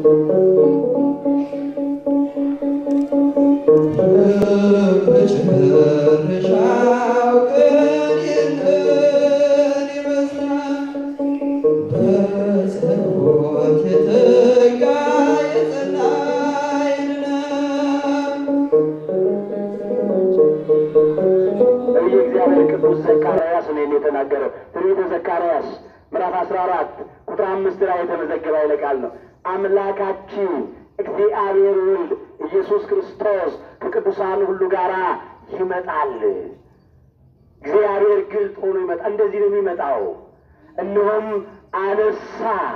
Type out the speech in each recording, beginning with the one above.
መጨረሻው ቀን ይህንን ይመስላል። በጸሎት የተጋ የጸና ይድናል። ነቢየ እግዚአብሔር ቅዱስ ዘካርያስ ነው ይህን የተናገረው። ትንቢተ ዘካርያስ ምዕራፍ አስራ አራት ቁጥር አምስት ላይ የተመዘገበ ኃይለ ቃል ነው። አምላካችን እግዚአብሔር ወልድ ኢየሱስ ክርስቶስ ከቅዱሳን ሁሉ ጋር ይመጣል። እግዚአብሔር ግልጥ ሆኖ ይመጣል። እንደዚህ ነው የሚመጣው። እነሆም አነሳ።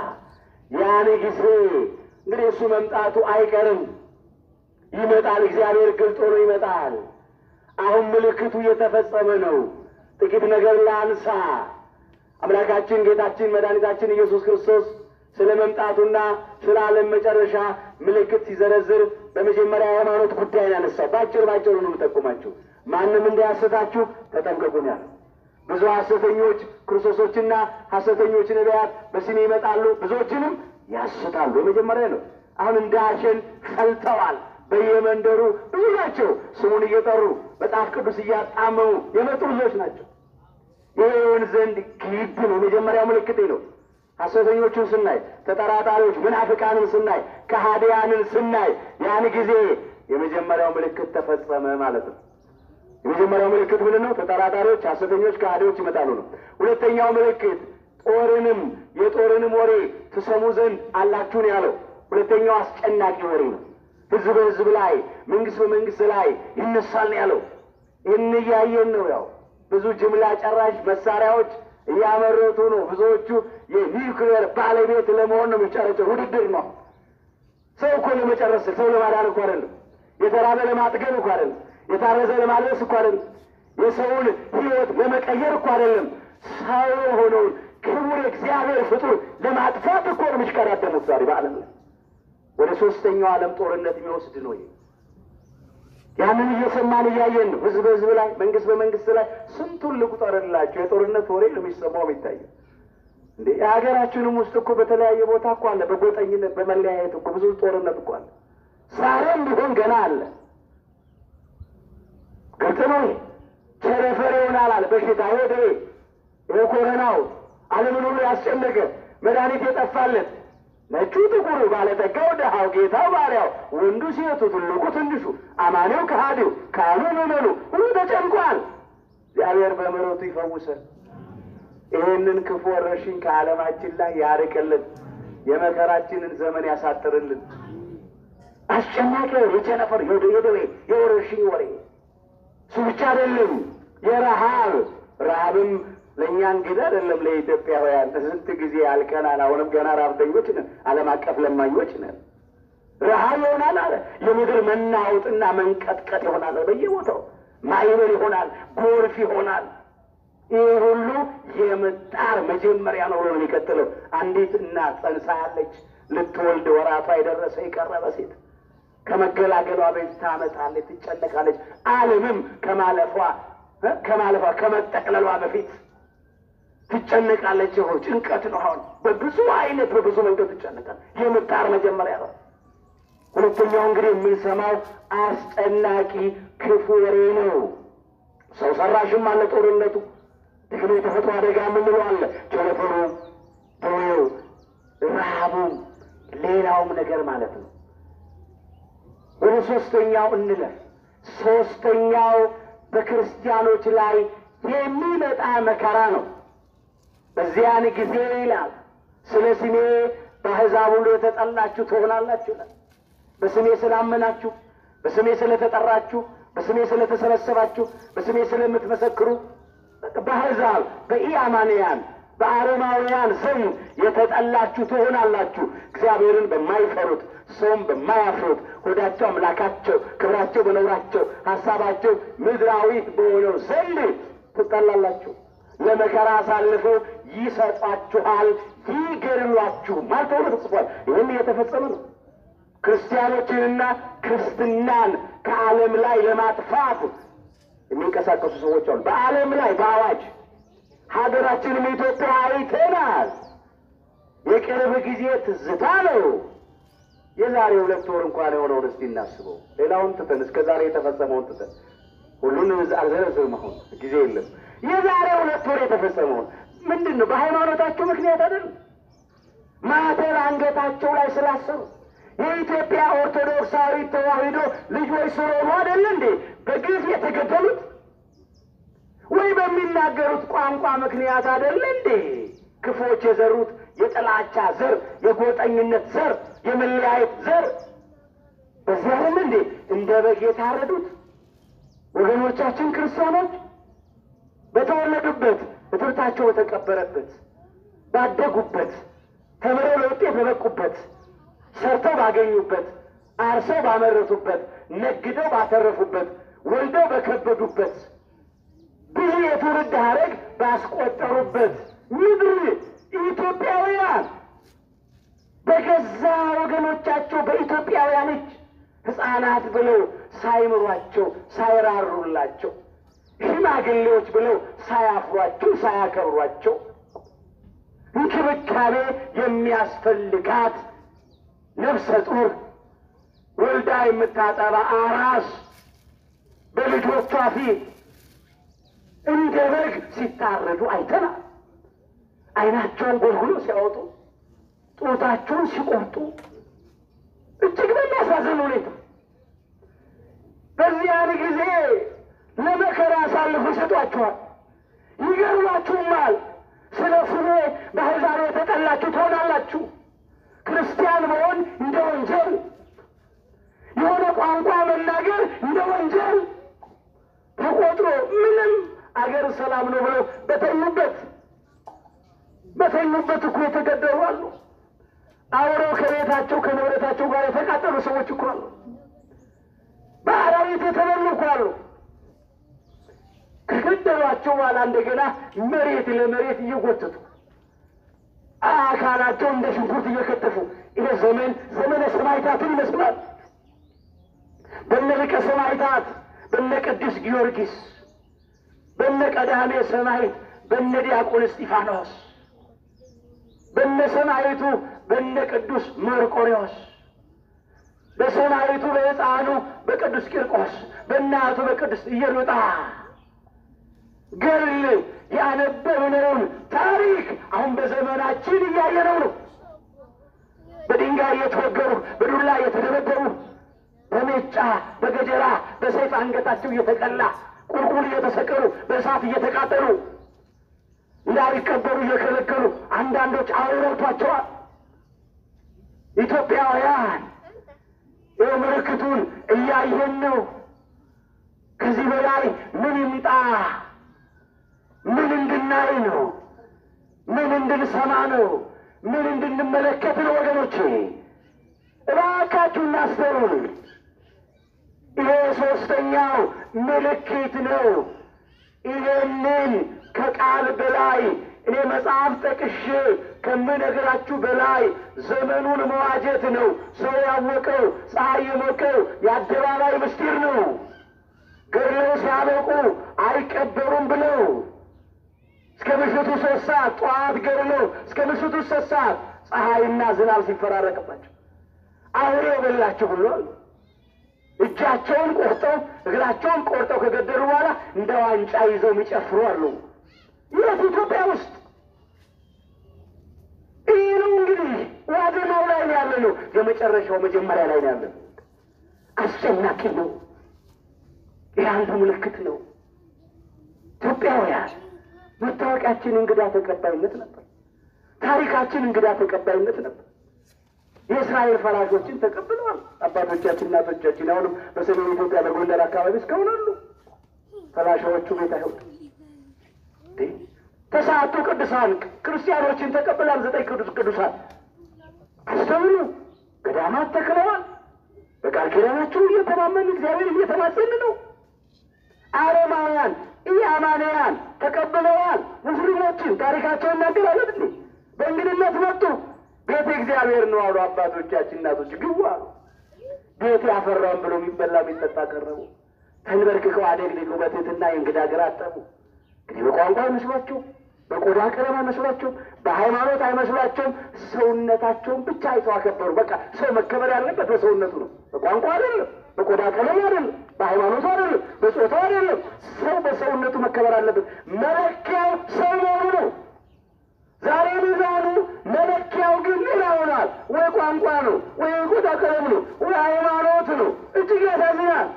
ያን ጊዜ እንግዲህ እሱ መምጣቱ አይቀርም። ይመጣል። እግዚአብሔር ግልጥ ሆኖ ይመጣል። አሁን ምልክቱ እየተፈጸመ ነው። ጥቂት ነገር ላንሳ። አምላካችን ጌታችን መድኃኒታችን ኢየሱስ ክርስቶስ ስለ መምጣቱና ስለ ዓለም መጨረሻ ምልክት ሲዘረዝር በመጀመሪያ የሃይማኖት ጉዳይ ያነሳው በአጭር ባጭሩ ነው የምጠቁማችሁ። ማንም እንዳያሰታችሁ ተጠንቀቁ ነው ያለው። ብዙ ሐሰተኞች ክርስቶሶችና ሐሰተኞች ነቢያት በስሜ ይመጣሉ፣ ብዙዎችንም ያስታሉ። የመጀመሪያ ነው። አሁን እንደ አሸን ፈልተዋል። በየመንደሩ ብዙ ናቸው። ስሙን እየጠሩ መጽሐፍ ቅዱስ እያጣመሙ የመጡ ብዙዎች ናቸው። ይህ ይሆን ዘንድ ግድ ነው። የመጀመሪያው ምልክቴ ነው። ሐሰተኞቹን ስናይ፣ ተጠራጣሪዎች ምናፍቃንን ስናይ፣ ከሃዲያንን ስናይ ያን ጊዜ የመጀመሪያው ምልክት ተፈጸመ ማለት ነው። የመጀመሪያው ምልክት ምንድን ነው? ተጠራጣሪዎች፣ ሐሰተኞች፣ ከሃዲዎች ይመጣሉ ነው። ሁለተኛው ምልክት ጦርንም የጦርንም ወሬ ትሰሙ ዘንድ አላችሁ ነው ያለው። ሁለተኛው አስጨናቂ ወሬ ነው። ህዝብ በህዝብ ላይ፣ መንግስት በመንግስት ላይ ይነሳል ነው ያለው። ይህን እያየን ነው። ያው ብዙ ጅምላ ጨራሽ መሳሪያዎች እያመረቱ ነው። ብዙዎቹ የኒውክሌር ባለቤት ለመሆን ነው የሚጨረጨር። ውድድር ነው። ሰው እኮ ለመጨረስ ሰው ለማዳን እኮ አይደለም። የተራበ ለማጥገብ እኮ አይደለም። የታረዘ ለማልበስ እኮ አይደለም። የሰውን ህይወት ለመቀየር እኮ አይደለም። ሰው የሆነውን ክቡር እግዚአብሔር ፍጡር ለማጥፋት እኮ ነው የሚሽቀዳደሙት ዛሬ በዓለም ላይ። ወደ ሶስተኛው ዓለም ጦርነት የሚወስድ ነው ይሄ። ያንን እየሰማን እያየን ነው። ህዝብ በህዝብ ላይ፣ መንግስት በመንግስት ላይ ስንቱን ልቁጠርላቸው። የጦርነት ወሬ ነው የሚሰማው የሚታየው። እንዴ የሀገራችንም ውስጥ እኮ በተለያየ ቦታ እኮ አለ። በጎጠኝነት በመለያየት እኮ ብዙ ጦርነት እኮ አለ። ዛሬም ቢሆን ገና አለ። ግልጽ ነው። ይሄ ቸነፈር ይሆናል አለ በሽታ ይሄ ደዌ ይሄ ኮረናው ዓለምን ሁሉ ያስጨነቀ መድኃኒት የጠፋለት ነጩ ጥቁሩ፣ ባለጠጋው ድሃው፣ ጌታው ባሪያው፣ ወንዱ ሴቱ፣ ትልቁ ትንሹ፣ አማኔው ከሃዲው፣ ካህኑ ምዕመኑ ሁሉ ተጨንቋል። እግዚአብሔር በምሕረቱ ይፈውሰን። ይህንን ክፉ ወረርሽኝ ከዓለማችን ላይ ያርቅልን፣ የመከራችንን ዘመን ያሳጥርልን። አስጨናቂ የቸነፈር የደዌ የወረርሽኝ ወሬ እሱ ብቻ አይደለም። የረሃብ ረሃብም ለእኛ እንግዳ አይደለም። ለኢትዮጵያውያን ስንት ጊዜ ያልቀናል። አሁንም ገና ረሃብተኞች ነን። ዓለም አቀፍ ለማኞች ነን። ረሃብ ይሆናል አለ። የምድር መናወጥና መንቀጥቀጥ ይሆናል በየቦታው ማዕበል ይሆናል፣ ጎርፍ ይሆናል። ይህ ሁሉ የምጣር መጀመሪያ ነው ብሎ ነው የሚቀጥለው። አንዲት እናት ጸንሳ ያለች ልትወልድ ወራቷ የደረሰ የቀረበ ሴት ከመገላገሏ በፊት ታመጣለች፣ ትጨነቃለች። ዓለምም ከማለፏ ከማለፏ ከመጠቅለሏ በፊት ትጨነቃለች። ይኸው ጭንቀት ነው። አሁን በብዙ አይነት በብዙ መንገድ ትጨነቃል። የምጣር መጀመሪያ ነው። ሁለተኛው እንግዲህ የምንሰማው አስጨናቂ ክፉ ወሬ ነው። ሰው ሰራሽም አለ ጦርነቱ፣ ደግሞ የተፈጥሮ አደጋ የምንለው አለ። ቸነፈሩ፣ ደዌው፣ ረሃቡ፣ ሌላውም ነገር ማለት ነው። ወደ ሶስተኛው እንለፍ። ሶስተኛው በክርስቲያኖች ላይ የሚመጣ መከራ ነው። በዚያን ጊዜ ይላል ስለ ስሜ በአሕዛብ ሁሉ የተጠላችሁ ትሆናላችሁ ይላል። በስሜ ስላመናችሁ፣ በስሜ ስለተጠራችሁ፣ በስሜ ስለተሰበሰባችሁ፣ በስሜ ስለምትመሰክሩ በአሕዛብ በኢአማንያን በአረማውያን ዘንድ የተጠላችሁ ትሆናላችሁ። እግዚአብሔርን በማይፈሩት ሰውም በማያፍሩት ሆዳቸው አምላካቸው፣ ክብራቸው በነውራቸው፣ ሀሳባቸው ምድራዊ በሆነው ዘንድ ትጠላላችሁ። ለመከራ አሳልፈው ይሰጧችኋል፣ ይገድሏችሁማል ተብሎ ተጽፏል። ይህም እየተፈጸመ ነው። ክርስቲያኖችንና ክርስትናን ከዓለም ላይ ለማጥፋት የሚንቀሳቀሱ ሰዎች አሉ። በዓለም ላይ በአዋጅ ሀገራችንም ኢትዮጵያ አይተናል። የቅርብ ጊዜ ትዝታ ነው። የዛሬ ሁለት ወር እንኳን የሆነውን እስቲ እናስበው። ሌላውን ትተን እስከ ዛሬ የተፈጸመውን ትተን ሁሉን አልዘረዝርም፣ አሁን ጊዜ የለም። የዛሬ ሁለት ወር የተፈጸመውን ምንድን ነው? በሃይማኖታቸው ምክንያት አይደለም፣ ማተብ አንገታቸው ላይ ስላሰሩ የኢትዮጵያ ኦርቶዶክሳዊ ተዋሕዶ ልጆች ስለሆኑ አይደለ እንዴ በግፍ የተገደሉት? ወይ በሚናገሩት ቋንቋ ምክንያት አይደለ እንዴ ክፎች የዘሩት የጥላቻ ዘር፣ የጎጠኝነት ዘር፣ የመለያየት ዘር በዚህ አይደለ እንዴ እንደ በግ የታረዱት? ወገኖቻችን ክርስቲያኖች በተወለዱበት እትብታቸው በተቀበረበት ባደጉበት ተምረው ለውጤት በበቁበት ሰርተው ባገኙበት አርሰው ባመረቱበት ነግደው ባተረፉበት ወልደው በከበዱበት ብዙ የትውልድ ሐረግ ባስቆጠሩበት ምድር ኢትዮጵያውያን በገዛ ወገኖቻቸው በኢትዮጵያውያን እጅ ሕፃናት ብለው ሳይምሯቸው ሳይራሩላቸው ሽማግሌዎች ብለው ሳያፍሯቸው ሳያከብሯቸው እንክብካቤ የሚያስፈልጋት ነፍሰ ጡር ወልዳ የምታጠባ አራስ በልጆቿ ፊት እንደ በግ ሲታረዱ አይተናል። ዓይናቸውን ጎልጉሎ ሲያወጡ፣ ጡታቸውን ሲቆርጡ እጅግ በሚያሳዝን ሁኔታ በዚያን ጊዜ ለመከራ አሳልፎ ይሰጧችኋል፣ ይገርማችሁማል። ስለ ስሜ በአሕዛብ የተጠላችሁ ትሆናላችሁ። ክርስቲያን መሆን እንደ ወንጀል፣ የሆነ ቋንቋ መናገር እንደ ወንጀል ተቆጥሮ ምንም አገር ሰላም ነው ብለው በተኙበት በተኙበት እኮ የተገደሉ አሉ። አብረው ከቤታቸው ከንብረታቸው ጋር የተቃጠሉ ሰዎች እኮ አሉ። በአራዊት የተበሉ እኮ አሉ። ከገደሏቸው በኋላ እንደገና መሬት ለመሬት እየጎተቱ አካላቸው እንደ ሽንኩርት እየከተፉ ይሄ ዘመን ዘመነ ሰማዕታትን ይመስላል። በነ ሊቀ ሰማዕታት በነ ቅዱስ ጊዮርጊስ በነ ቀዳሜ ሰማዕት በነ ዲያቆን እስጢፋኖስ በነ ሰማዕቱ በነ ቅዱስ መርቆሬዎስ በሰማዕቱ በሕፃኑ በቅዱስ ቂርቆስ በእናቱ በቅዱስ ኢየሉጣ ገድል ያነበብነውን ታሪክ አሁን በዘመናችን እያየነው ነው። በድንጋይ እየተወገሩ በዱላ እየተደበደቡ በሜጫ በገጀራ በሰይፍ አንገታቸው እየተቀላ ቁልቁል እየተሰቀሉ በእሳት እየተቃጠሉ እንዳይቀበሩ እየከለከሉ አንዳንዶች አውረቷቸዋል። ኢትዮጵያውያን ይህ ምልክቱን እያየን ነው። ከዚህ በላይ ምን ይምጣ? ምን እንድናይ ነው? ምን እንድንሰማ ነው? ምን እንድንመለከት ነው? ወገኖቼ እባካችሁ እናስተውል። ይሄ ሶስተኛው ምልክት ነው። ይሄንን ከቃል በላይ እኔ መጽሐፍ ጠቅሼ ከምነግራችሁ በላይ ዘመኑን መዋጀት ነው። ሰው ያወቀው ፀሐይ የሞቀው የአደባባይ ምስጢር ነው። ገድለው ሲያበቁ አይቀበሩም ብለው እስከ ምሽቱ ሶስት ሰዓት ጠዋት ገድለው እስከ ምሽቱ ሶስት ሰዓት ፀሐይና ዝናብ ሲፈራረቅባቸው አውሬ የበላቸው ሁሉ አሉ። እጃቸውን ቆርጠው እግራቸውን ቆርጠው ከገደሉ በኋላ እንደ ዋንጫ ይዘው የሚጨፍሩ አሉ። የት ኢትዮጵያ ውስጥ ይህ ነው እንግዲህ ዋዜማው ላይ ነው ያለ ነው። የመጨረሻው መጀመሪያ ላይ ነው ያለ ነው። አስጨናቂ ነው። ይህ አንዱ ምልክት ነው። ኢትዮጵያውያን መታወቂያችን እንግዳ ተቀባይነት ነበር። ታሪካችን እንግዳ ተቀባይነት ነበር። የእስራኤል ፈራሾችን ተቀብለዋል አባቶቻችን፣ እናቶቻችን። አሁንም በሰሜን ኢትዮጵያ በጎንደር አካባቢ እስካሁን አሉ ፈላሻዎቹ ቤት አይሁድ ተስዓቱ ቅዱሳን ክርስቲያኖችን ተቀብለዋል። ዘጠኝ ቅዱስ ቅዱሳን አስተምሩ ገዳማት ተክለዋል። በቃል ኪዳናቸው እየተማመን እግዚአብሔር እየተማጸን ነው። አረማውያን ኢአማንያን ተቀብለዋል። ሙስሊሞችን ታሪካቸውን እናገራለን እንዴ በእንግድነት መጡ። ቤተ እግዚአብሔር ነው አሉ አባቶቻችን እናቶች ግቡ አሉ። ቤት ያፈራውን ብሎ የሚበላ የሚጠጣ ቀረቡ። ተንበርክከው አደግድገው በትህትና የእንግዳ እግር አጠቡ። እንግዲህ በቋንቋ አይመስሏቸው በቆዳ ቀለም አይመስሏቸውም፣ በሃይማኖት አይመስሏቸውም። ሰውነታቸውን ብቻ አይተው አከበሩ። በቃ ሰው መከበር ያለበት በሰውነቱ ነው። በቋንቋ አይደለም፣ በቆዳ ቀለም አይደለም፣ በሃይማኖቱ አይደለም፣ በጾታው አይደለም። ሰው በሰውነቱ መከበር አለበት። መለኪያው ሰው መሆኑ ነው። ዛሬ ሚዛኑ መለኪያው ግን ሌላ ሆኗል። ወይ ቋንቋ ነው፣ ወይ ቆዳ ቀለም ነው፣ ወይ ሃይማኖት ነው። እጅግ ያሳዝናል።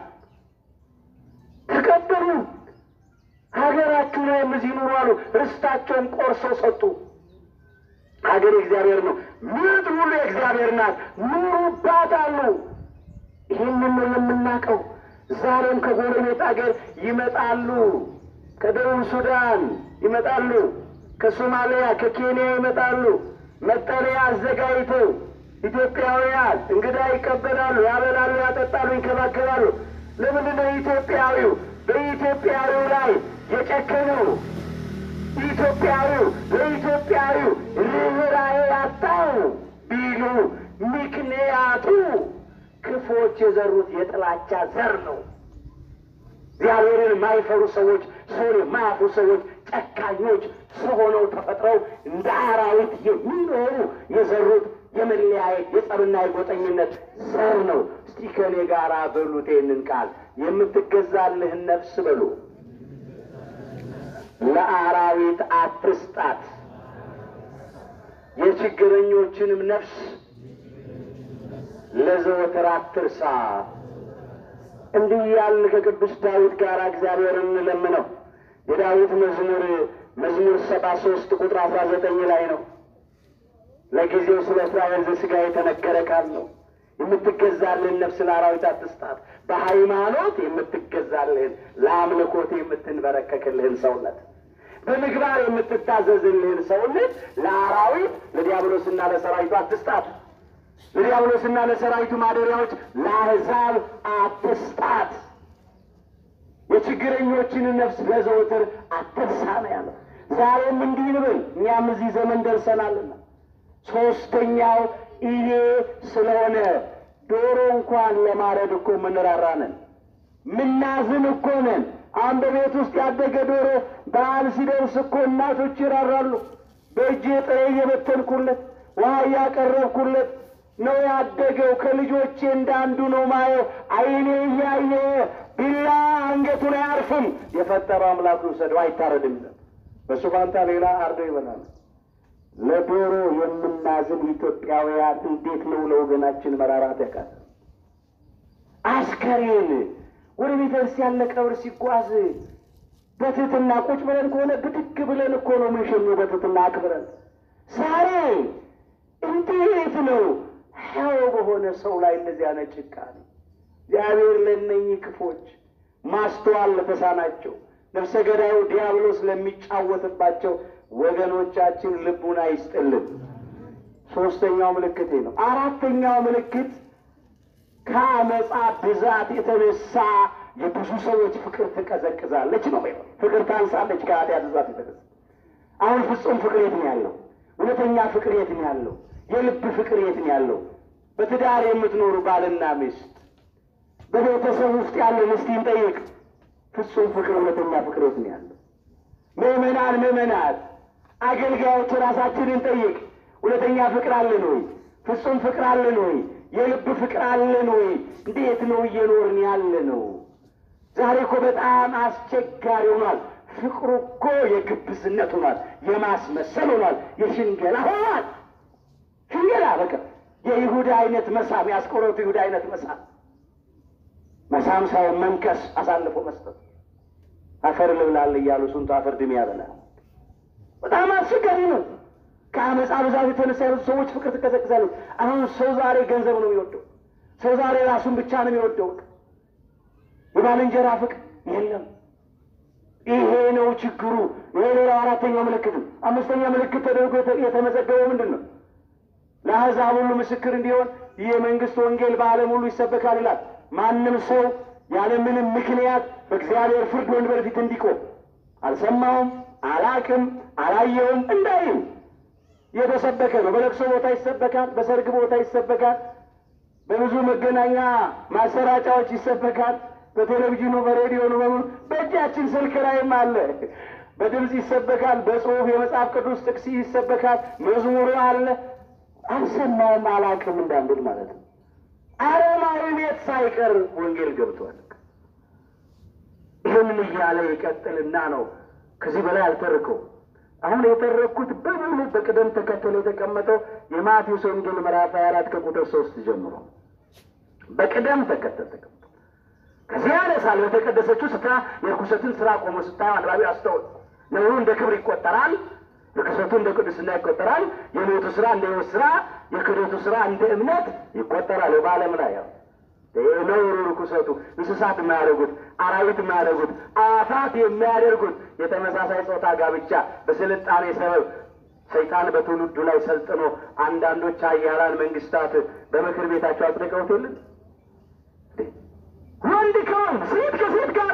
ተቀበሉ። ሀገራችሁ ላይ እዚህ ኑሩ አሉ። ርስታቸውን ቆርሰው ሰጡ። ሀገር የእግዚአብሔር ነው፣ ምድር ሁሉ የእግዚአብሔር ናት፣ ኑሩባት አሉ። ይህንን ነው የምናውቀው። ዛሬም ከጎረቤት ሀገር ይመጣሉ። ከደቡብ ሱዳን ይመጣሉ፣ ከሶማሊያ ከኬንያ ይመጣሉ። መጠለያ አዘጋጅተው ኢትዮጵያውያን እንግዳ ይቀበላሉ፣ ያበላሉ፣ ያጠጣሉ፣ ይንከባከባሉ። ለምንድን ነው ኢትዮጵያዊው በኢትዮጵያዊው ላይ የጨከነው? ኢትዮጵያዊው ለኢትዮጵያዊው ርኅራኄ ያጣው ቢሉ ምክንያቱ ክፎች የዘሩት የጥላቻ ዘር ነው። እግዚአብሔርን የማይፈሩ ሰዎች፣ ሰውን የማያፍሩ ሰዎች፣ ጨካኞች ሰው ሆነው ተፈጥረው እንደ አራዊት የሚኖሩ የዘሩት የመለያየት የጸብና የጎጠኝነት ዘር ነው። እስቲ ከእኔ ጋር በሉት ይህንን ቃል የምትገዛልህን ነፍስ በሉ ለአራዊት አትስጣት፣ የችግረኞችንም ነፍስ ለዘወትር አትርሳ። እንዲህ ያልን ከቅዱስ ዳዊት ጋር እግዚአብሔርን እንለምነው። የዳዊት መዝሙር መዝሙር ሰባ ሶስት ቁጥር አስራ ዘጠኝ ላይ ነው። ለጊዜው ስለ እስራኤል ዘሥጋ የተነገረ ቃል ነው። የምትገዛልህን ነፍስ ለአራዊት አትስጣት። በሃይማኖት የምትገዛልህን ለአምልኮት የምትንበረከክልህን ሰውነት በምግባር የምትታዘዝልህን ሰውነት ለአራዊት ለዲያብሎስና ለሰራዊቱ አትስጣት። ለዲያብሎስና ለሰራዊቱ ማደሪያዎች ለአሕዛብ አትስጣት። የችግረኞችን ነፍስ በዘወትር አትርሳ ነው ያለው። ዛሬም እንዲህ እንበል፣ እኛም እዚህ ዘመን ደርሰናልና ሶስተኛው ይሄ ስለሆነ ዶሮ እንኳን ለማረድ እኮ ምንራራ ነን፣ ምናዝን እኮ ነን። አሁን በቤት ውስጥ ያደገ ዶሮ በዓል ሲደርስ እኮ እናቶች ይራራሉ። በእጄ ጥሬ እየበተንኩለት ውሃ እያቀረብኩለት ነው ያደገው። ከልጆቼ እንዳንዱ ነው ማየው። ዓይኔ እያየ ቢላ አንገቱ ላይ አያርፍም። የፈጠረው አምላክ ውሰደው፣ አይታረድም። በሱ ፋንታ ሌላ አርዶ ይበላል። ለዶሮ የምናዝን ኢትዮጵያውያን እንዴት ነው ለወገናችን መራራት ያቃል? አስከሬን ወደ ቤተ ክርስቲያን ለቀብር ሲጓዝ በትህትና ቁጭ ብለን ከሆነ ብድግ ብለን እኮ ነው የምንሸኘው፣ በትህትና አክብረን። ዛሬ እንዴት ነው ሕያው በሆነ ሰው ላይ እንደዚህ አይነት ጭካኔ? እግዚአብሔር ለእነኚህ ክፎች ማስተዋል ለተሳናቸው ነፍሰ ገዳዩ ዲያብሎስ ለሚጫወትባቸው ወገኖቻችን ልቡና ይስጥልን። ሶስተኛው ምልክቴ ነው። አራተኛው ምልክት ከአመፃ ብዛት የተነሳ የብዙ ሰዎች ፍቅር ትቀዘቅዛለች ነው። ፍቅር ታንሳለች ከኃጢአት ብዛት የተነሳ። አሁን ፍጹም ፍቅር የት ነው ያለው? እውነተኛ ፍቅር የት ነው ያለው? የልብ ፍቅር የት ነው ያለው? በትዳር የምትኖሩ ባልና ሚስት፣ በቤተሰብ ውስጥ ያለ ምስቲን ጠይቅ። ፍጹም ፍቅር፣ እውነተኛ ፍቅር የት ነው ያለው? ምእመናን ምእመናት አገልጋዮች ራሳችንን ጠይቅ። እውነተኛ ፍቅር አለን ወይ? ፍጹም ፍቅር አለን ወይ? የልብ ፍቅር አለን ወይ? እንዴት ነው እየኖርን ያለ ነው? ዛሬ እኮ በጣም አስቸጋሪ ሆኗል። ፍቅሩ እኮ የግብዝነት ሆኗል፣ የማስመሰል ሆኗል፣ የሽንገላ ሆኗል። ሽንገላ በቃ የይሁዳ አይነት መሳም፣ የአስቆሮቱ ይሁዳ አይነት መሳም፣ መሳም ሳይሆን መንከስ፣ አሳልፎ መስጠት አፈር ልብላል እያሉ ስንቱ አፈር ድሜ ያበላል። በጣም አስቸጋሪ ነው። ከአመፃ ብዛት የተነሳ ያሉት ሰዎች ፍቅር ትቀዘቅዛለች። አሁን ሰው ዛሬ ገንዘብ ነው የሚወደው። ሰው ዛሬ ራሱን ብቻ ነው የሚወደው። የባልንጀራ ፍቅር የለም። ይሄ ነው ችግሩ። ይሄ ሌላው አራተኛው ምልክት ነው። አምስተኛ ምልክት ተደርጎ የተመዘገበው ምንድን ነው? ለአሕዛብ ሁሉ ምስክር እንዲሆን ይህ የመንግስት ወንጌል በዓለም ሁሉ ይሰበካል ይላል። ማንም ሰው ያለምንም ምክንያት በእግዚአብሔር ፍርድ ወንበር ፊት እንዲቆም አልሰማውም፣ አላቅም፣ አላየውም እንዳይም የተሰበከ ነው። በለቅሶ ቦታ ይሰበካል፣ በሰርግ ቦታ ይሰበካል፣ በብዙ መገናኛ ማሰራጫዎች ይሰበካል፣ በቴሌቪዥኑ፣ በሬዲዮኑ በሙሉ በእጃችን ስልክ ላይም አለ። በድምፅ ይሰበካል፣ በጽሁፍ የመጽሐፍ ቅዱስ ጥቅስ ይሰበካል፣ መዝሙሩ አለ። አልሰማውም አላውቅም እንዳንብል ማለት ነው። አረማዊ ቤት ሳይቀር ወንጌል ገብቷል። ይህንን እያለ ይቀጥልና ነው። ከዚህ በላይ አልተርከው። አሁን የተረኩት በሙሉ በቅደም ተከተል የተቀመጠው የማቴዎስ ወንጌል ምዕራፍ 24 ከቁጥር ሶስት ጀምሮ በቅደም ተከተል ተቀምጦ ከዚህ ያነሳል። በተቀደሰችው ስፍራ የርኩሰትን ስራ ቆሞ ስታየው አንባቢ አስተውል። ነውሩ እንደ ክብር ይቆጠራል፣ ርኩሰቱ እንደ ቅድስና ይቆጠራል። የሞቱ ስራ እንደ ሕይወት ስራ፣ የክህደቱ ስራ እንደ እምነት ይቆጠራል። በዓለም ላይ ያው ነውሩ ርኩሰቱ እንስሳት የማያደርጉት አራዊት የማያደርጉት አዋፋት የሚያደርጉት የተመሳሳይ ጾታ ጋብቻ በስልጣኔ ሰበብ ሰይጣን በትውልዱ ላይ ሰልጥኖ አንዳንዶች ኃያላን መንግስታት በምክር ቤታቸው አጽድቀውት የለን ወንድ ከወንድ ሴት ከሴት ጋራ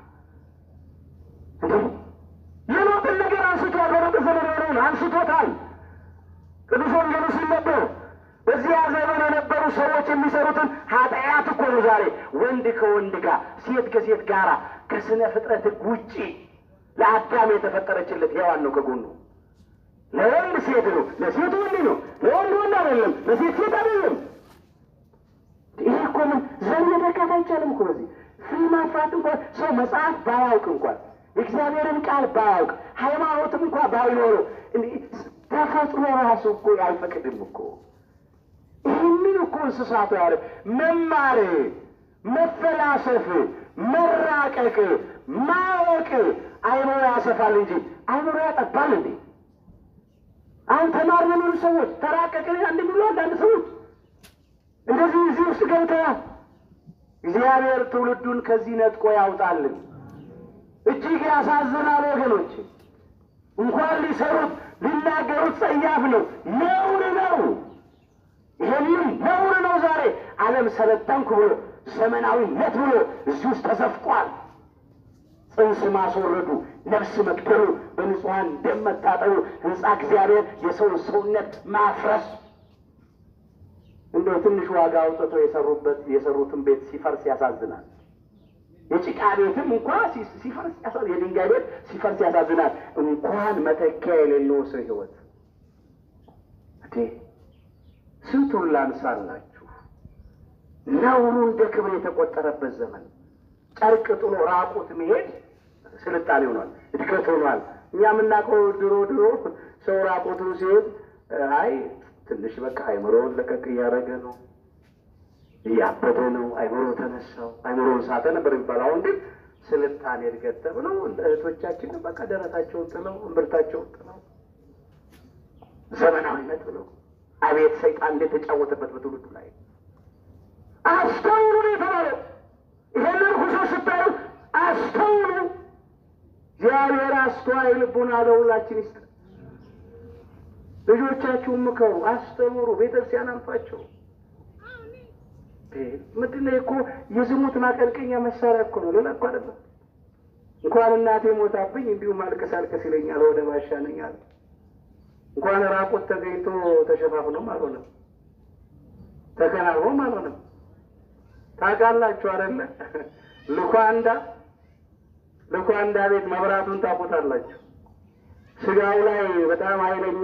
የሎጥን ነገር አንስቷል። በሎጥ ዘመን የሆነውን አንስቶታል። ቅዱስ ወንጌሉ ሲነበብ በዚያ ዘመን የነበሩ ሰዎች የሚሰሩትን ኃጢአት እኮ ነው ዛሬ ወንድ ከወንድ ጋር ሴት ከሴት ጋራ ከስነ ፍጥረት ሕግ ውጪ ለአዳም የተፈጠረችለት ሔዋን ነው ከጎኑ ለወንድ ሴት ነው፣ ለሴት ወንድ ነው። ለወንድ ወንድ አይደለም፣ ለሴት ሴት አይደለም። ይሄ እኮ ምን ዘር መተካት አይቻልም እኮ በዚህ ፍሬ ማፍራት እንኳን ሰው መጽሐፍ ባያውቅ እንኳን የእግዚአብሔርን ቃል ባያውቅ ሃይማኖትም እንኳ ባይኖረው ተፈጥሮ ራሱ እኮ አይፈቅድም እኮ ይህንን እኮ እንስሳቱ ያለ መማር፣ መፈላሰፍ፣ መራቀቅ፣ ማወቅ አይምሮ ያሰፋል እንጂ አይምሮ ያጠባል እንዴ? አሁን ተማር የሚሉ ሰዎች ተራቀቅን አንድ የሚሉ አንዳንድ ሰዎች እንደዚህ እዚህ ውስጥ ገብተዋል። እግዚአብሔር ትውልዱን ከዚህ ነጥቆ ያውጣልን። እጅግ ያሳዝናል ወገኖች። እንኳን ሊሰሩት ሊናገሩት ጸያፍ ነው፣ ነውር ነው። ይህንም ነውር ነው። ዛሬ ዓለም ሰለጠንኩ ብሎ ዘመናዊነት ብሎ እዚህ ውስጥ ተዘፍቋል። ጽንስ ማስወረዱ፣ ነፍስ መግደሉ፣ በንጹሐን ደም መታጠቡ፣ ሕንፃ እግዚአብሔር የሰውን ሰውነት ማፍረስ እንደው ትንሽ ዋጋ አውጥቶ የሰሩበት የሰሩትን ቤት ሲፈርስ ያሳዝናል። የጭቃ ቤትም እንኳ ሲፈርስ ያሳዝናል። የድንጋይ ቤት ሲፈርስ ያሳዝናል። እንኳን መተኪያ የሌለው ሰው ሕይወት እቴ ስንቱን ላንሳላችሁ። ነውሩ እንደ ክብር የተቆጠረበት ዘመን ጨርቅ ጥሎ ራቁት መሄድ ስልጣኔ ሆኗል፣ እድገት ሆኗል። እኛ የምናውቀው ድሮ ድሮ ሰው ራቁቱን ሲሄድ አይ ትንሽ በቃ አይምሮውን ለቀቅ እያደረገ ነው፣ እያበደ ነው፣ አይምሮ ተነሳው፣ አይምሮውን ሳተ ነበር የሚባለው። አሁን ግን ስልጣኔ እድገት ተብለው እህቶቻችን በቃ ደረታቸውን ጥለው እምብርታቸውን ጥለው ዘመናዊነት ብለው አቤት ሰይጣን እንዴት ተጫወተበት በትውልዱ ላይ። አስተውሉ ነው የተባለው። ይሄንን ሁሶ ስታዩ አስተውሉ። እግዚአብሔር አስተዋይ ልቡና ለሁላችን ይስጥ። ልጆቻችሁን ምከሩ፣ አስተምሩ፣ ቤተክርስቲያን አልፋቸው። ምንድን ነው እኮ የዝሙት ማቀልቀኛ መሳሪያ እኮ ነው፣ ሌላ እኮ አይደለም። እንኳን እናቴ ሞታብኝ እንዲሁ ማልቀስ አልቀስ ይለኛል፣ ወደ ባሻ ነኝ አለ። እንኳን ራቁት ተገኝቶ ተሸፋፍኖም አልሆነም፣ ተከናንቦም አልሆነም። ታውቃላችሁ አይደለ? ልኳንዳ ልኳንዳ ቤት መብራቱን ታውቁታላችሁ። ስጋው ላይ በጣም ኃይለኛ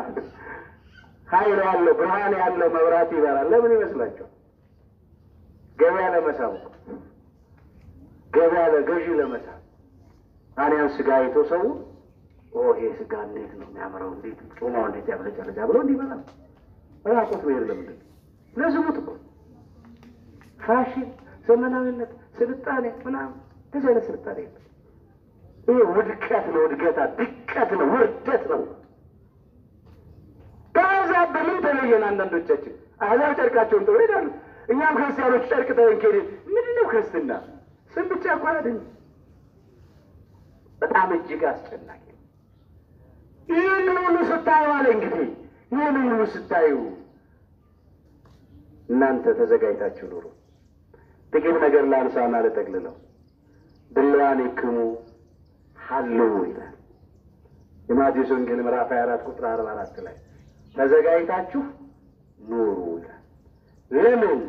ኃይል ያለው ብርሃን ያለው መብራት ይበራል። ለምን ይመስላችኋል? ገበያ ለመሳብ እኮ ገበያ ለገዢ ለመሳብ አሊያም ስጋ አይቶ ሰው ኦ ይሄ ስጋ እንዴት ነው የሚያምረው፣ እንዴት ጮማው እንዴት ያብለጨለጫ ብሎ እንዲበላ ራቁት ብሄር ለምንድን ለዝሙት እኮ ፋሽን፣ ዘመናዊነት፣ ስልጣኔ ምናምን እንደዚህ አይነት ስልጣኔ የለም። ይህ ውድቀት ነው፣ እድገታ ድቀት ነው፣ ውርደት ነው። ከአሕዛብ በምን ተለየን? አንዳንዶቻችን አሕዛብ ጨርቃቸውን ጥሎ ይሄዳሉ። እኛም ክርስቲያኖች ጨርቅ ጥለን ከሄድን ምንድን ነው ክርስትና? ስም ብቻ እኮ አይደለም። በጣም እጅግ አስጨናቂ ነው። ይህንን ሁሉ ስታዩ አለ እንግዲህ ይህንን ሁሉ ስታዩ እናንተ ተዘጋጅታችሁ ኑሩ። ጥቂት ነገር ላንሳና ልጠቅልለው። ድልዋን ይክሙ ሀልው ይላል የማቴዎስ ወንጌል ምዕራፍ 24 ቁጥር 44 ላይ ተዘጋጅታችሁ ኑሩ ይላል። ለምን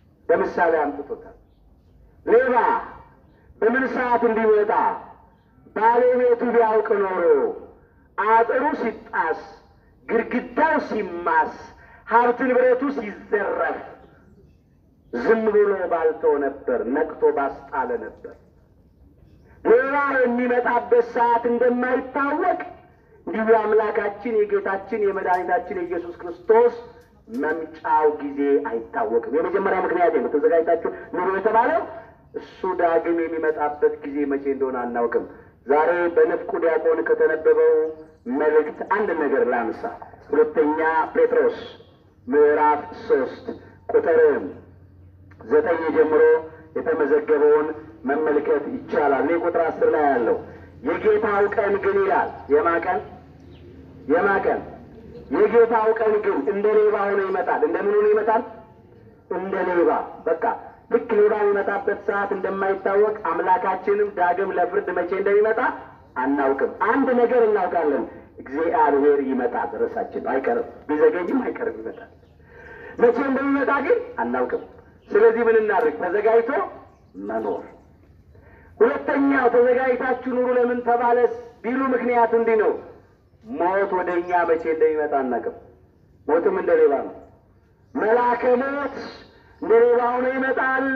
በምሳሌ አምጥቶታል። ሌባ በምን ሰዓት እንዲወጣ ባለቤቱ ቢያውቅ ኖሮ አጥሩ ሲጣስ፣ ግድግዳው ሲማስ፣ ሀብት ንብረቱ ሲዘረፍ ዝም ብሎ ባልተው ነበር፣ ነቅቶ ባስጣለ ነበር። ሌላ የሚመጣበት ሰዓት እንደማይታወቅ እንዲሁ የአምላካችን የጌታችን የመድኃኒታችን የኢየሱስ ክርስቶስ መምጫው ጊዜ አይታወቅም። የመጀመሪያ ምክንያት ነው። ተዘጋጅታችሁ ኑሮ የተባለው እሱ ዳግም የሚመጣበት ጊዜ መቼ እንደሆነ አናውቅም። ዛሬ በንፍቁ ዲያቆን ከተነበበው መልእክት አንድ ነገር ላንሳ። ሁለተኛ ጴጥሮስ ምዕራፍ ሶስት ቁጥር ዘጠኝ ጀምሮ የተመዘገበውን መመልከት ይቻላል። እኔ ቁጥር አስር ላይ ያለው የጌታው ቀን ግን ይላል። የማ ቀን የማ ቀን የጌታው ቀን ግን እንደ ሌባ ሆኖ ይመጣል። እንደምን ሆኖ ይመጣል? እንደ ሌባ በቃ ልክ ሌባ የሚመጣበት ሰዓት እንደማይታወቅ አምላካችንም ዳግም ለፍርድ መቼ እንደሚመጣ አናውቅም። አንድ ነገር እናውቃለን፣ እግዚአብሔር ይመጣል። ርዕሳችን አይቀርም፣ ቢዘገይም አይቀርም፣ ይመጣል። መቼ እንደሚመጣ ግን አናውቅም። ስለዚህ ምን እናድርግ? ተዘጋጅቶ መኖር። ሁለተኛው ተዘጋጅታችሁ ኑሩ ለምን ተባለስ ቢሉ ምክንያቱ እንዲህ ነው። ሞት ወደ እኛ መቼ እንደሚመጣ አናውቅም። ሞትም እንደ ሌባ ነው። መልአከ ሞት እንደ ሌባ ሆኖ ይመጣል።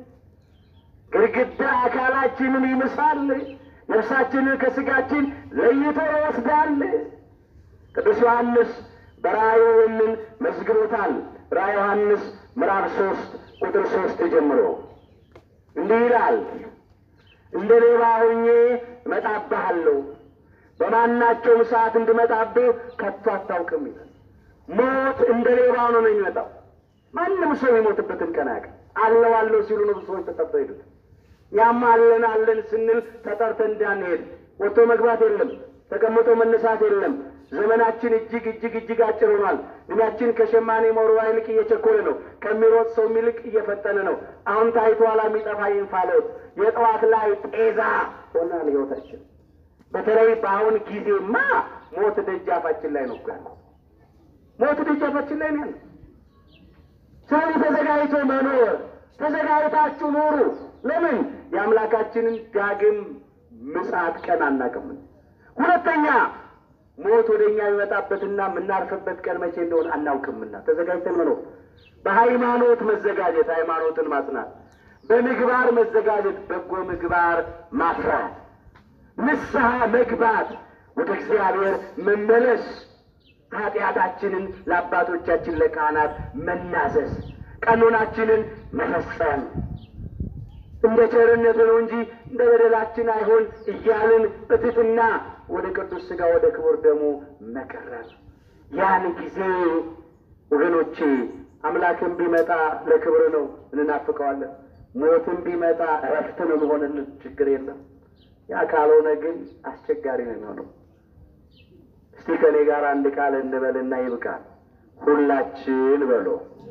ግድግዳ አካላችንን ይምሳል። ነፍሳችንን ከስጋችን ለይቶ ይወስዳል። ቅዱስ ዮሐንስ በራእዩ ይህንን መዝግቦታል። ራእየ ዮሐንስ ምዕራፍ ሶስት ቁጥር ሶስት ጀምሮ እንዲህ ይላል፣ እንደ ሌባ ሆኜ እመጣብሃለሁ፣ በማናቸውም ሰዓት እንድመጣብህ ከቶ አታውቅም ይላል። ሞት እንደ ሌባ ሆኖ ነው የሚመጣው። ማንም ሰው የሚሞትበትን ቀን አያውቅም። አለው አለው ሲሉ ነው ብዙ ሰዎች ተጠርተው ሄዱት። ያም አለን አለን ስንል ተጠርተን እንዳንሄድ ወጥቶ መግባት የለም፣ ተቀምጦ መነሳት የለም። ዘመናችን እጅግ እጅግ እጅግ አጭር ሆኗል። እድሜያችን ከሸማኔ መሮዋ ይልቅ እየቸኮለ ነው። ከሚሮጥ ሰው ይልቅ እየፈጠነ ነው። አሁን ታይቶ ኋላ የሚጠፋ እንፋሎት የጠዋት ላይ ጤዛ ሆናል ህይወታችን። በተለይ በአሁን ጊዜማ ሞት ደጃፋችን ላይ ነው እኮ ያለው። ሞት ደጃፋችን ላይ ነው ያለው። ስለዚህ ተዘጋጅቶ መኖር ተዘጋጅታችሁ ኑሩ። ለምን የአምላካችንን ዳግም ምጽአት ቀን አናውቅም። ሁለተኛ ሞት ወደ እኛ የሚመጣበትና የምናርፍበት ቀን መቼ እንደሆነ አናውቅምና ተዘጋጅተን መኖር። በሃይማኖት መዘጋጀት፣ ሃይማኖትን ማጽናት፣ በምግባር መዘጋጀት፣ በጎ ምግባር ማፍራት፣ ንስሐ መግባት፣ ወደ እግዚአብሔር መመለስ፣ ኃጢአታችንን ለአባቶቻችን ለካህናት መናዘዝ፣ ቀኖናችንን መፈጸም እንደ ቸርነቱ ነው እንጂ እንደ በደላችን አይሆን እያልን በትሕትና ወደ ቅዱስ ሥጋ ወደ ክቡር ደሙ መቀረብ። ያን ጊዜ ወገኖቼ አምላክን ቢመጣ ለክብር ነው፣ እንናፍቀዋለን። ሞትን ቢመጣ እረፍት ነው መሆንልን፣ ችግር የለም። ያ ካልሆነ ግን አስቸጋሪ ነው የሚሆነው። እስቲ ከኔ ጋር አንድ ቃል እንበልና ይብቃል። ሁላችን በሎ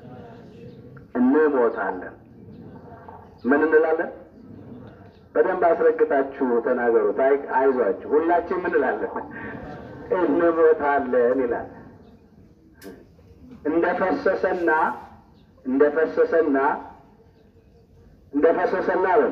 እንሞታለን። ምን እንላለን? በደንብ አስረግጣችሁ ተናገሩት። አይ አይዟችሁ፣ ሁላችን ምን እንላለን? እንሞታለን ይላል። እንደፈሰሰና እንደፈሰሰና እንደፈሰሰና በሉ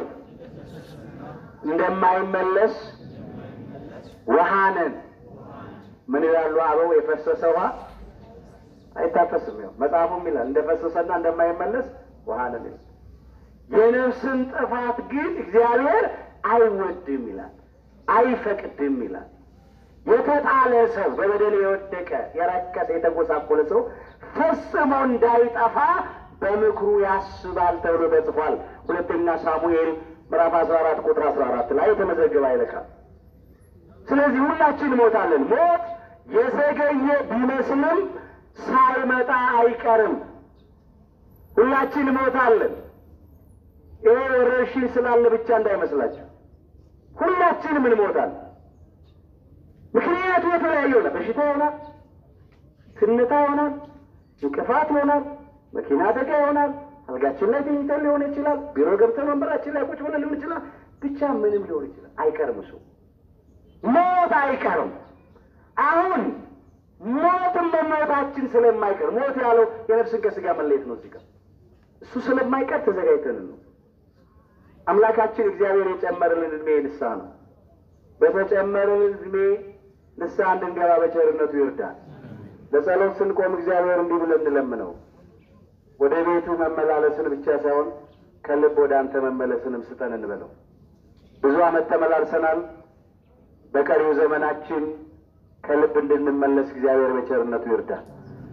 እንደማይመለስ ውሃ ነን። ምን ይላሉ አበው? የፈሰሰ ውሃ አይታፈስም። ያው መጽሐፉም ይላል እንደፈሰሰና እንደማይመለስ ውሃ ነን ይላል። የነፍስን ጥፋት ግን እግዚአብሔር አይወድም ይላል፣ አይፈቅድም ይላል። የተጣለ ሰው በበደል የወደቀ የረከሰ የተጎሳቆለ ሰው ፈጽሞ እንዳይጠፋ በምክሩ ያስባል ተብሎ ተጽፏል። ሁለተኛ ሳሙኤል ምዕራፍ አስራ አራት ቁጥር አስራ አራት ላይ የተመዘገበ አይለካም። ስለዚህ ሁላችን እንሞታለን። ሞት የዘገየ ቢመስልም ሳይመጣ አይቀርም። ሁላችን እንሞታለን። ይሄ ወረርሽኝ ስላለ ብቻ እንዳይመስላችሁ፣ ሁላችንም እንሞታለን። ምክንያቱ የተለያየ ይሆናል። በሽታ ይሆናል፣ ትንታ ይሆናል፣ እንቅፋት ይሆናል፣ መኪና አደጋ ይሆናል፣ አልጋችን ላይ ተኝተን ሊሆን ይችላል፣ ቢሮ ገብተን ወንበራችን ላይ ቁጭ ብለን ሊሆን ይችላል። ብቻ ምንም ሊሆን ይችላል። አይቀርም፣ እሱ ሞት አይቀርም። አሁን ሞትም መሞታችን ስለማይቀር ሞት ያለው የነፍስን ከስጋ መለየት ነው። እዚህ እሱ ስለማይቀር ተዘጋጅተን ነው። አምላካችን እግዚአብሔር የጨመረልን እድሜ ንስሐ ነው። በተጨመረን ዕድሜ ንስሐ እንድንገባ በቸርነቱ ይርዳል። ለጸሎት ስንቆም እግዚአብሔር እንዲህ ብለን እንለምነው። ወደ ቤቱ መመላለስን ብቻ ሳይሆን ከልብ ወደ አንተ መመለስንም ስጠን እንበለው። ብዙ ዓመት ተመላልሰናል። በቀሪው ዘመናችን ከልብ እንድንመለስ እግዚአብሔር በቸርነቱ ይርዳል።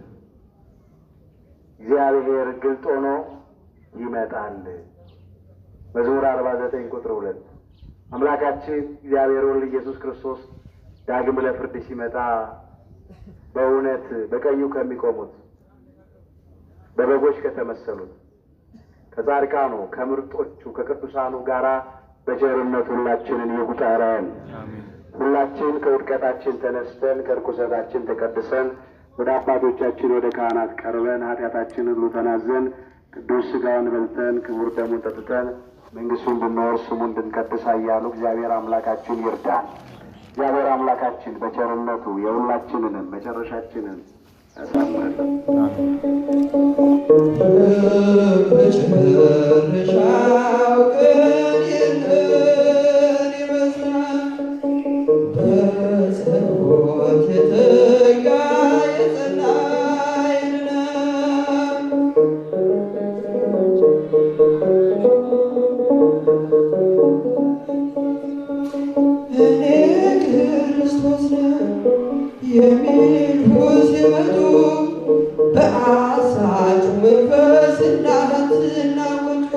እግዚአብሔር ግልጥ ሆኖ ይመጣል። መዝሙር አርባ ዘጠኝ ቁጥር ሁለት አምላካችን እግዚአብሔር ወልድ ኢየሱስ ክርስቶስ ዳግም ለፍርድ ሲመጣ በእውነት በቀኙ ከሚቆሙት በበጎች ከተመሰሉት ከጻድቃኑ ከምርጦቹ ከቅዱሳኑ ጋራ በቸርነት ሁላችንን ይቁጠረን። ሁላችን ከውድቀታችን ተነስተን ከርኩሰታችን ተቀድሰን ወደ አባቶቻችን ወደ ካህናት ቀርበን ኃጢአታችንን ሁሉ ተናዘን ቅዱስ ሥጋውን በልተን ክቡር ደሙን ጠጥተን መንግሥቱን እንድንወርስ ስሙ እንድንቀድስ እያሉ እግዚአብሔር አምላካችን ይርዳል። እግዚአብሔር አምላካችን በቸርነቱ የሁላችንንም መጨረሻችንን ያሳምርልን። በመጨረሻው ቀን ይህንን ይመስላል። በጸሎት የተጋ የጸና ይድናል። እኔ ክርስቶስ ነኝ የሚሉ ሲመጡ በአሳች መንፈስ እንዳትናወጡ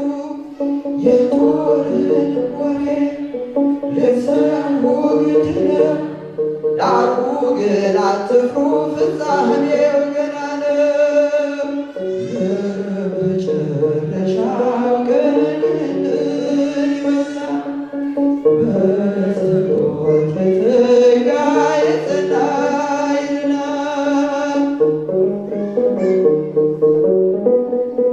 የጦርን ወሬ ልትሰሙ ግድ ነው። ዳሩ ግን አትፍሩ፣ ፍጻሜው ገና ነው። የመጨረሻው ቀን ይህንን ይመስላል። በጸሎት የተጋ የጸና ይድናል።